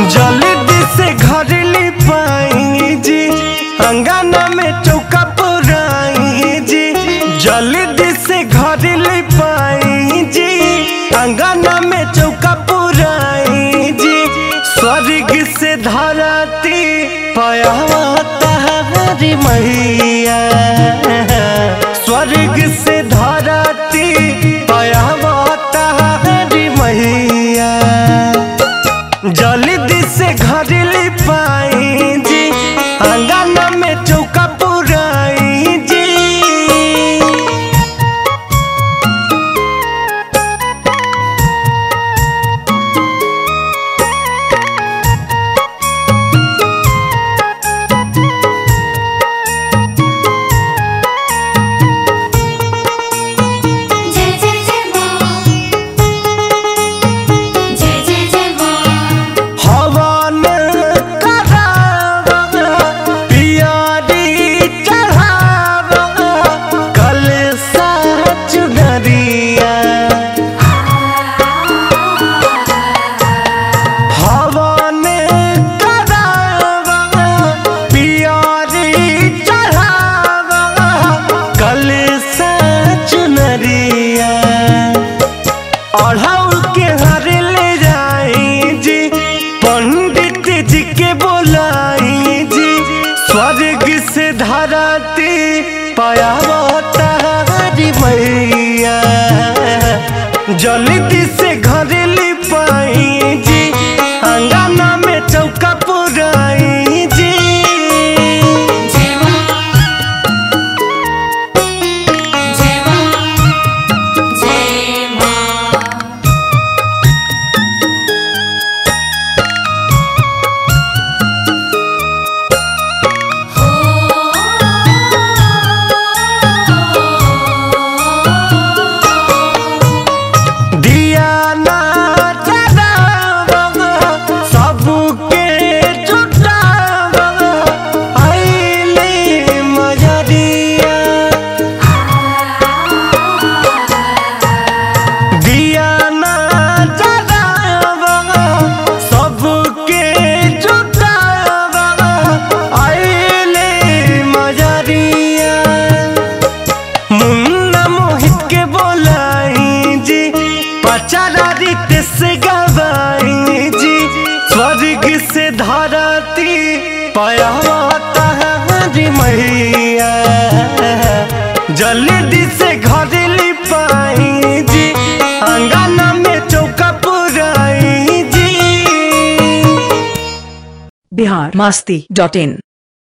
जल्दी से घर ले पाई जी अंगना में चौका पुराई जी जल्दी से घर ले पाई जी अंगना में चौका पुराई जी स्वर्ग से धरती पयावता हरी मैया स्वर्ग से धरती पयावता हरी मैया जल्दी से घर ले पाई जी अंगना में चौका पुराई जी जय जय जय माँ जय जय जय माँ हवन करावा पियारी चढ़ावा कल सच नरिया हवन करावा पियारी चढ़ावा कल सच नरिया अढ़ाउल के हर ले जाई जी पंडित जी के बोलाई जी स्वर्ग से धरती पायावता हरी मैया जल्दी से घर ले पाई जी अंगना में चौका पुराई जी जय माँ जय माँ जय माँ दिया ना जलावा सबके जुटावा आइले मजरिया दिया ना जलावा सबके जुटावा आइले मजरिया मुन्ना मोहित के बोलाई जी पचारा रीत से गवाई जी स्वर्ग से धरती पयावता हरी मैया जल्दी से घर ले पाई जी अंगना में चौका पुराई जी बिहार मास्ती डॉट इन